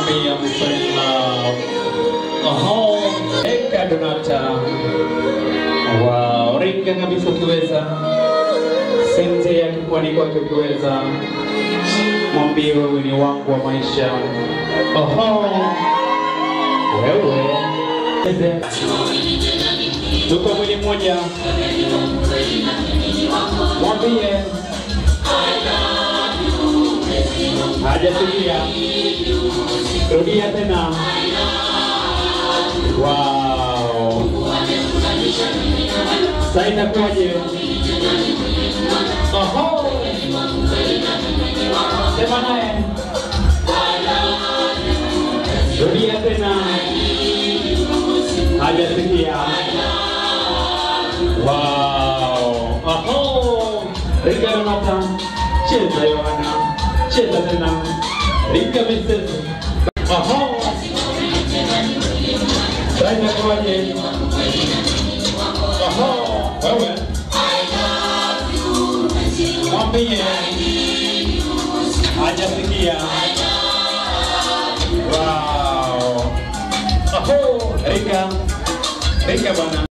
me I'm so in love. Oho, eka Donata. Wow, ringa kabisa ukiweza. Sente yake kwani kwake ukiweza. Mwambie wewe ni wangu wa maisha. Oho, wewe. Eze. Tuko mwili mmoja. Mwambie hajasikia. Rudia tena. Wow. Sasa inakuwaje? Oho. Sema naye. Rudia tena. Hajasikia. Wow. Oho. Riga Donata. Cheza Yohana. Cheza tena. Riga Vincent. Oho. Sasa inakuwaje? Oho. Wewe. Mwambie. Hajasikia. Wow. Oho. Riga. Riga bwana.